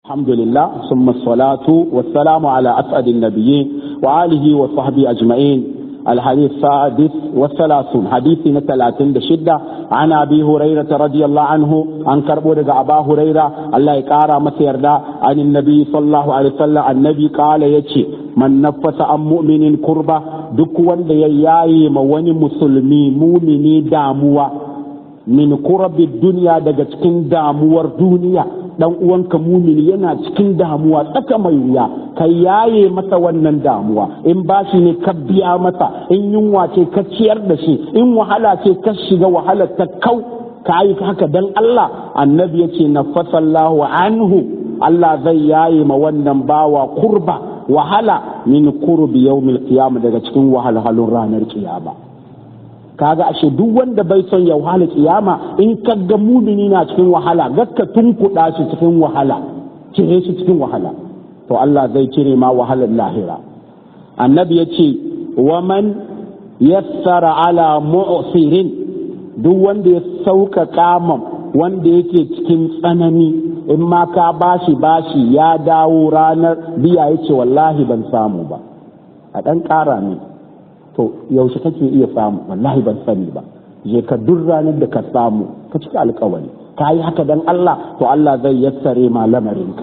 الحمد لله ثم الصلاة والسلام على أسعد النبيين وآله وصحبه أجمعين الحديث السادس والثلاثون حديث ثلاثين شدة عن أبي هريرة رضي الله عنه عن كربو أبا هريرة الله يقارى مسير عن النبي صلى الله عليه وسلم النبي قال يتشي man nafasa an mu'minin kurba duk wanda ya yaye ma wani musulmi mumini damuwa min kurabi duniya daga cikin damuwar duniya dan uwanka mumini yana cikin damuwa tsaka mai wuya ka yaye masa wannan damuwa in bashi ne ka biya masa in yunwa ce ka ciyar da shi in wahala ce ka shiga wahalar ta kau ka yi haka dan Allah annabi yace nafasallahu anhu Allah zai yaye ma wannan bawa kurba wahala min kurbi yawmil qiyama daga cikin wahalhalun ranar kiyama kaga ashe duk wanda bai son ya wahala kiyama in kaga mumini na cikin wahala gakka tunkuɗa shi cikin wahala cire shi cikin wahala to Allah zai cire ma wahalar lahira annabi ya ce wa man yassara ala mu'sirin duk wanda ya sauƙaƙa man wanda yake cikin tsanani in ma ka bashi bashi ya dawo ranar biya ya ce wallahi ban samu ba a ɗan ƙara ne to yaushe kake iya samu wallahi ban sani ba je ka duk ranar da ka samu ka cika alkawari ka yi haka dan Allah to Allah zai yassare ma lamarinka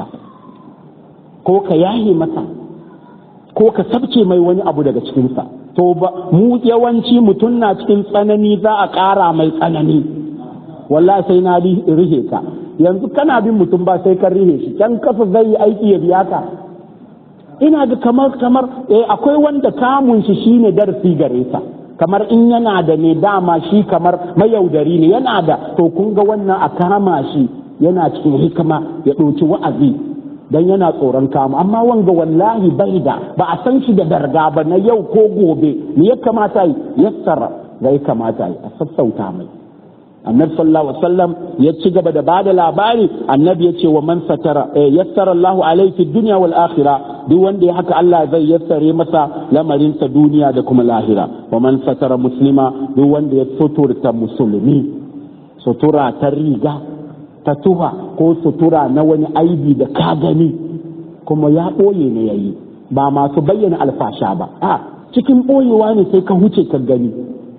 ko ka yahe masa ko ka sabce mai wani abu daga cikinsa to ba mu yawanci mutum na cikin tsanani za a ƙara mai tsanani wallahi sai na rihe ka yanzu kana bin mutum ba sai kan rihe shi can kafa zai yi aiki ya biya ka ina ga kamar kamar eh akwai wanda kamun shi shine darasi gare sa kamar in yana da ne dama shi kamar mayaudari ne yana da to kun ga wannan a kama shi yana cikin hikima ya ɗauki wa'azi dan yana tsoron kama amma wanga wallahi bai da ba a san shi da darga ba na yau ko gobe me ya kamata yi yassara ga ya kamata yi a sassauta mai annabi sallallahu alaihi wasallam ya ci gaba da bada labari annabi ya ce wa man satara yassara Allahu alaihi fi dunya wal akhirah duk wanda ya haka Allah zai yassare masa lamarin sa duniya da kuma lahira wa man satara muslima duk wanda ya suturta musulmi sutura ta riga ta tuha ko sutura na wani aibi da ka gani kuma ya ɓoye ne yayi ba masu bayyana alfasha ba a cikin ɓoyewa ne sai ka huce ka gani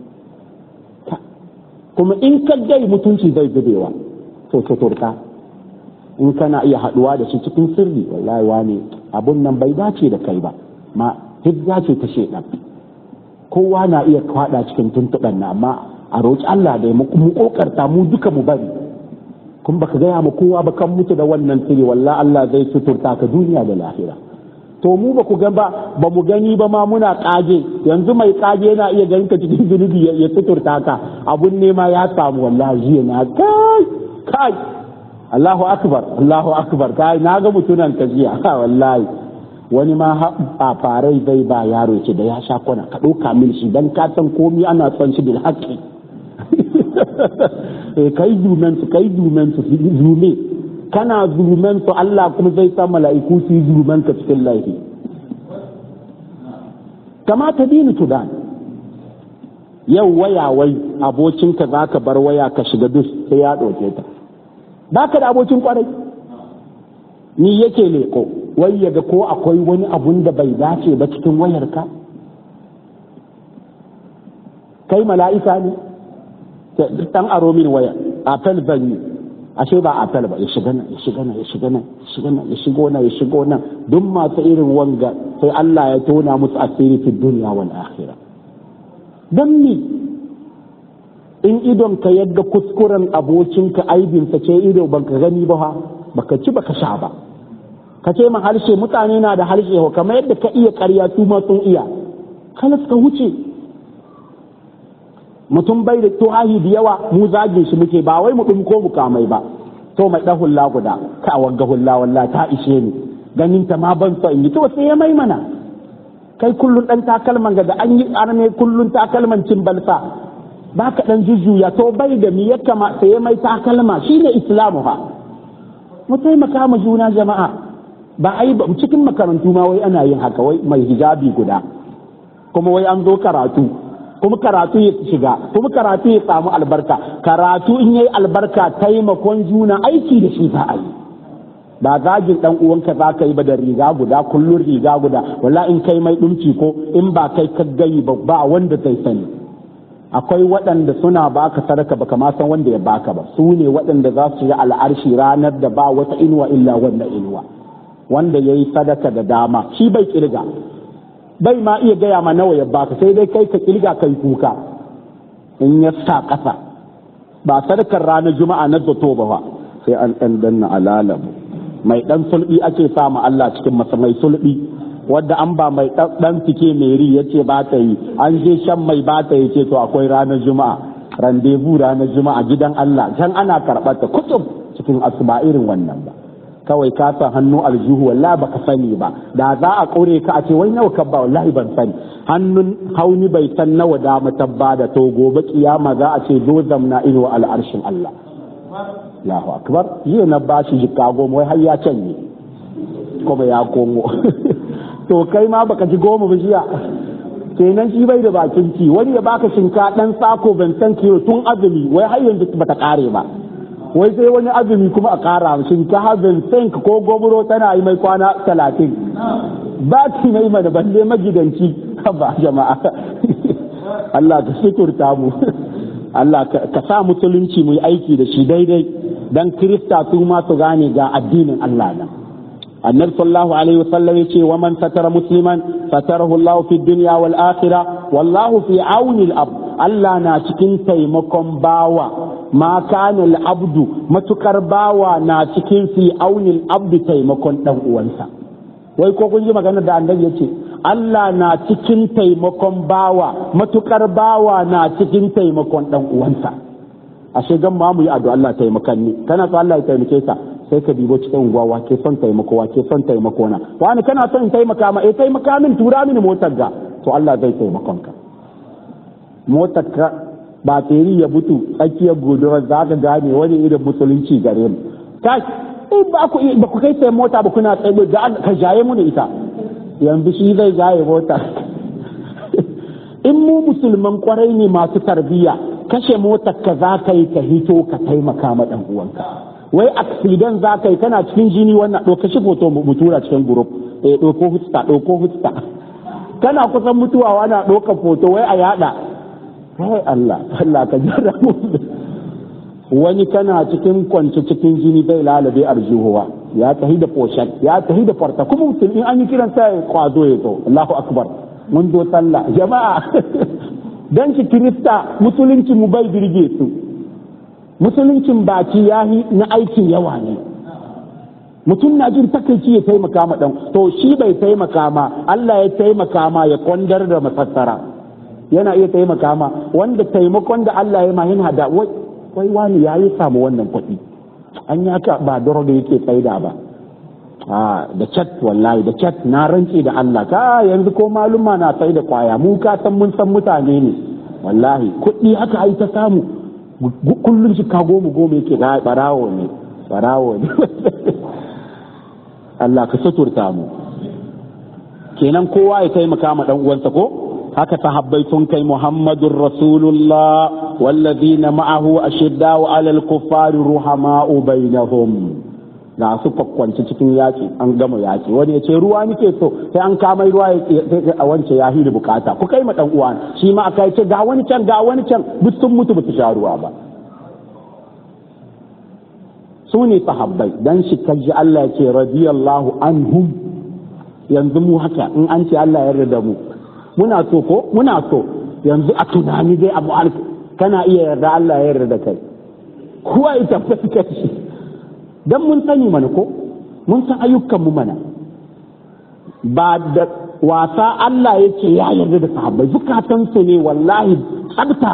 kuma in ka gai mutunci zai zubewa to tuturta in kana iya haduwa da shi cikin sirri wallahi wane abun nan bai dace da kai ba ma hijja ce ta shedan kowa na iya kwada cikin tuntuɓen na amma a roƙi Allah da mu mu kokarta mu duka mu bari kun baka gaya ma kowa ba kan mutu da wannan sirri wallahi Allah zai suturta ka duniya da lahira to mu ba ku ga ba ba mu gani ba ma muna kage yanzu mai kage yana iya ganin ka cikin zunubi ya suturta ka abun nema ya samu wallahi jiya na kai kai Allahu akbar Allahu akbar kai na ga mutunan ka jiya wallahi wani ma a farai zai ba yaro ce da ya sha kwana ka ɗauka min shi dan ka san komai ana son shi bil haqqi kai dumen su kai dumen su zume kana zulman su Allah kuma zai sa mala'iku su yi zulman ka cikin laifi kama ta dini tudan yau waya wai abokinka za ka bar waya ka shiga dus sai ya ɗauke ta ba ka da abokin kwarai ni yake leko wai yaga ko akwai wani abun da bai dace ba cikin wayarka kai mala'ika ne dan aro min waya apel zan yi ashe ba apel ba ya shiga nan ya shiga nan ya shiga nan ya shiga nan ya shigo nan ya shigo nan duk masu irin wanga sai Allah ya tona musu asiri fi duniya wal akhirah dan ni in idon ka yadda kuskuren abokinka aibinsa ce ido banka gani ba ha baka ci baka sha ba ka ce ma harshe mutane na da harshe kamar yadda ka iya ƙarya su ma sun iya kalas ka wuce mutum bai da tuhahi da yawa mu zagin shi muke ba wai mu ɗin ko mu kamai ba to mai ɗan hulla guda ka wagga hulla walla ta ishe ni ganin ta ma ban so in yi to sai ya mai mana kai kullun ɗan takalman ga da an yi arme kullun takalman cin balsa ba ka ɗan jujjuya to bai da mi ya kama sai ya mai takalma shine islamu ha mu taimaka ma juna jama'a ba ai ba cikin makarantu ma wai ana yin haka wai mai hijabi guda kuma wai an zo karatu kuma karatu ya shiga kuma karatu ya samu albarka karatu in yayi albarka taimakon juna aiki da shi za a yi ba zagin dan uwanka za ka yi ba da riga guda kullun riga guda wala in kai mai dumci ko in ba kai ka gani ba ba wanda zai sani akwai waɗanda suna baka sadaka baka ma san wanda ya baka ba su ne waɗanda za su yi al'arshi ranar da ba wata inuwa illa wannan inuwa wanda ya yi sadaka da dama shi bai kirga bai ma iya gaya ma nawa ya baka sai dai kai ka kirga kai kuka in ya sa ƙasa ba sadakar ranar juma'a na zato ba ba sai an ɗan danna alalabu mai ɗan sulɓi ake samu Allah cikin masa mai sulɓi wadda an ba mai ɗan fike meri ya ce ba ta yi an je shan mai ba ta yi ce to akwai ranar juma'a randevu ranar juma'a gidan Allah can ana karɓar ta kutub cikin asuba irin wannan ba kawai ka san hannu aljihu wallahi baka sani ba da za a kore ka a ce wai nawa ka ba wallahi ban sani hannun hauni bai san nawa da matabba da to gobe kiyama za a ce zo zamna ido al'arshin Allah Allahu akbar jiya na bashi jikka goma wai har ya canye kuma ya komo to kai ma baka ji goma ba jiya kenan shi bai da bakin ci wani ya baka shinka dan sako ban san kilo tun azumi wai har yanzu bata kare ba wai sai wani azumi kuma a kara shinkafa vincent ko goburo tana yi mai kwana talatin ba ki na yi mana balle magidanci ba jama'a Allah ka suturta mu Allah ka sa musulunci mu yi aiki da shi daidai dan kirista su ma su gane ga addinin Allah nan annabi sallallahu alaihi wasallam yace wa man satara musliman satarahu Allah fi dunya wal akhirah wallahu fi auni al Allah na cikin taimakon bawa ma kana abdu matukar bawa na cikin fi aunil abdu taimakon dan uwansa wai ko kun ji magana da annabi yace Allah na cikin taimakon bawa matukar bawa na cikin taimakon dan uwansa ashe gan ma mu yi addu'a Allah taimakan ni kana so Allah ya taimake ka sai ka dibo cikin unguwa wa ke son taimako wa ke son taimako na wani kana son in taimaka ma eh taimaka min tura mini motar ga to Allah zai taimakon ka motar ka ba teri ya mutu tsakiyar gudurar za ka gane wani irin musulunci gare mu kai in ba ku ba ku kai sai mota ba kuna tsaye ga ka jaye mu ita yanzu shi zai jaye mota in mu musulman kwarai ne masu tarbiyya kashe motar ka za ka yi ka hito ka taimaka ma dan uwanka wai accident za ka yi kana cikin jini wannan ɗauka shi foto mu tura cikin group eh ɗauko hutsta ɗauko hutsta kana kusan mutuwa wana ɗauka foto wai a yada kai Allah Allah ka jira mu wani kana cikin kwance cikin jini bai lalabe arjuhuwa ya tahi da poshat ya tahi da farta kuma mutum in an yi kiran sa ya kwazo ya zo Allahu akbar mun zo sallah jama'a dan shi kirista musulunci mu bai birge su musuluncin baki yahi na aikin yawa ne mutum na jin takaici ya taimaka ma dan to shi bai taimaka ma Allah ya taimaka ma ya kwandar da masassara yana iya taimaka ma wanda taimakon da Allah ya mahin hada wai wani ya yi samu wannan kuɗi an yi haka ba doro da yake tsaida ba a da chat wallahi da chat na rantse da Allah ka yanzu ko maluma na sai da kwaya mu ka san mun san mutane ne wallahi kuɗi haka ai ta samu kullum shi ka goma goma yake ga barawo ne barawo ne Allah ka suturta mu kenan kowa ya taimaka ma dan uwansa ko haka sahabbai sun kai Muhammadur Rasulullah wallazina ma'ahu ashiddau 'alal kuffari ruhama'u bainahum ga su kwakwanci cikin yaki an gama yaki wani ya ce ruwa nake so sai an kama ruwa ya a wance ya hiri bukata ku kai ma dan uwa shi ma aka ce ga wani can ga wani can duk sun mutu ba su sha ruwa ba su ne sahabbai dan shi kaji Allah ya ce radiyallahu anhum yanzu mu haka in an ce Allah ya yarda mu muna so ko muna so yanzu a tunani dai abu kana iya yarda Allah ya yarda da kai kuwa ya tabbata shi dan mun sani mana ko mun san ayyukan mu mana ba da wasa Allah yake ya yarda da sahabbai zukatan su ne wallahi tsabta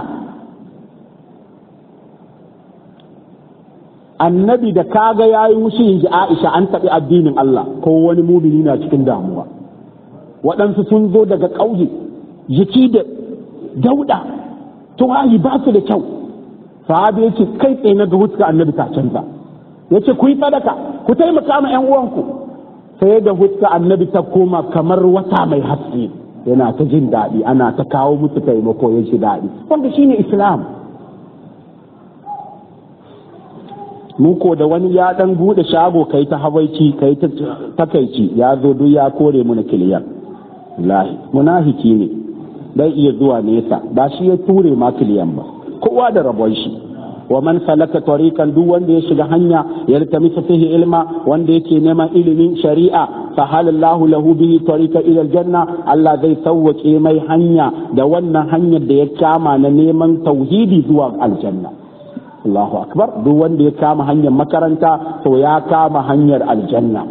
annabi da kaga yayi mushi inji Aisha an taɓi addinin Allah ko wani mumini na cikin damuwa waɗansu sun zo daga ƙauye jiki da dauɗa tuwayi ba su da kyau sahabi ya ce kai tsaye na ga huska annabi ta canza ya ce ku yi sadaka ku taimaka ma ‘yan uwanku sai da huska annabi ta koma kamar wata mai haske yana ta jin daɗi ana ta kawo musu taimako ya ji daɗi wanda shine islam muko da wani ya dan bude shago kai ta habaici kai ta takaici ya zo duk ya kore mu na kiliyan lahi munafiki ne dai iya zuwa nesa ba shi ya ture ma kiliyan ba kowa da rabon shi wa man salaka tariqan duk wanda ya shiga hanya ya tamisa fihi ilma wanda yake neman ilimin shari'a fa halallahu lahu bihi tariqa ila aljanna Allah zai sauwake mai hanya da wannan hanyar da ya kama na neman tauhidi zuwa aljanna Allahu akbar duk wanda ya kama hanyar makaranta to ya kama hanyar aljanna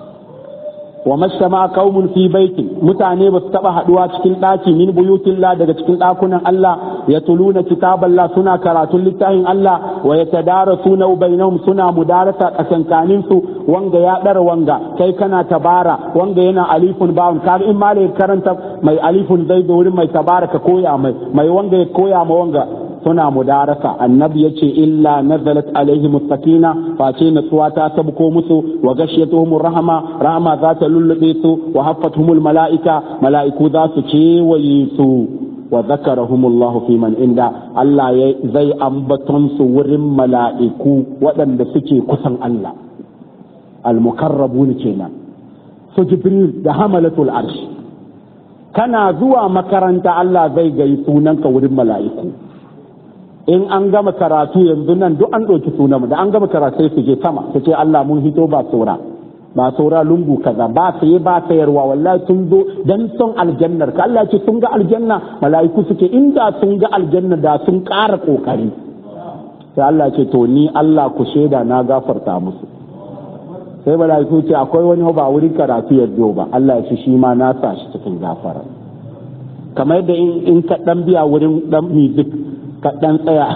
wa masama qaumun fi baitin mutane ba su taba haduwa cikin daki min buyutillah daga cikin dakunan Allah ya tuluna kitaballah suna karatun littafin Allah wa yatadarasuna bainahum suna mudarasa kasankanin su wanga ya dara wanga kai kana tabara wanga yana alifun bawun kar in ma karanta mai alifun zai zo wurin mai tabara ka koya mai mai wanga ya koya ma wanga suna mudarasa annabi ya ce illa nazalat alaihim sakina face natsuwa ta tabko musu wa gashiyatuhum rahama rahama za ta lullube su wa haffatuhumul mala'ika mala'iku za su kewaye su wa zakarahumullahu fi man inda Allah ya zai ambaton su wurin mala'iku waɗanda suke kusan Allah al-mukarrabun kenan su jibril da hamalatul arsh kana zuwa makaranta Allah zai gai sunanka wurin mala'iku in an gama karatu yanzu nan duk an ɗauki sunan da an gama karatu sai su je sama su ce Allah mun hito ba saura ba saura lungu kaza ba saye ba sayarwa wallahi sun zo dan son aljannar ka Allah ce sun ga aljanna mala'iku suke inda sun ga aljanna da sun ƙara kokari sai Allah ce to ni Allah ku shaida na gafarta musu sai mala'iku ce akwai wani ba wurin karatu ya ba Allah ya ce shi ma na sa shi cikin gafara kamar yadda in ka dan biya wurin dan music ka ɗan tsaya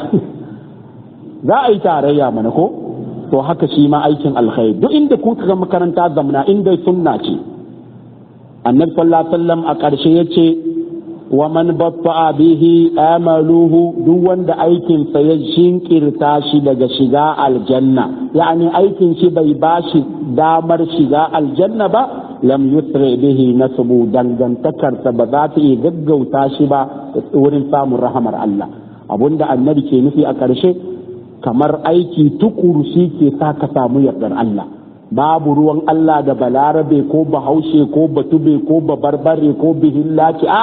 za a yi tarayya mana ko to haka shi ma aikin alkhairi duk inda kuka ga makaranta zamna inda sunna ce annabi sallallahu alaihi wasallam a ƙarshe yace wa man batta bihi amaluhu duk wanda aikin sa ya shinkirta shi daga shiga aljanna yani aikin shi bai bashi damar shiga aljanna ba lam yusri bihi nasbu dangantakarsa ba za ta iya gaggauta shi ba wurin samun rahamar Allah abunda annabi ke nufi a ƙarshe kamar aiki tukuru shi ke sa ka samu yardar Allah babu ruwan Allah da balarabe ko bahaushe ko batube ko babarbare ko bihillaki a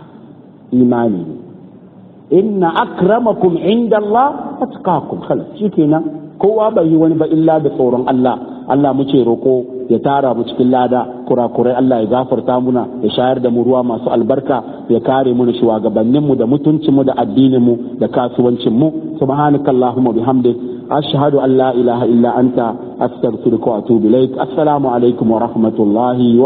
imani inna akramakum inda Allah atqakum khalas shikenan kowa bai yi wani ba illa da tsoron Allah Allah muke roko ya tara mu cikin lada kurakurai Allah ya gafarta muna ya shayar da mu ruwa masu albarka ya kare mu da shugabannin mu da mutuncin mu da addinin mu da kasuwancin mu subhanakallahumma bihamdik ashhadu an la ilaha illa anta astaghfiruka wa atubu ilaik assalamu alaikum wa rahmatullahi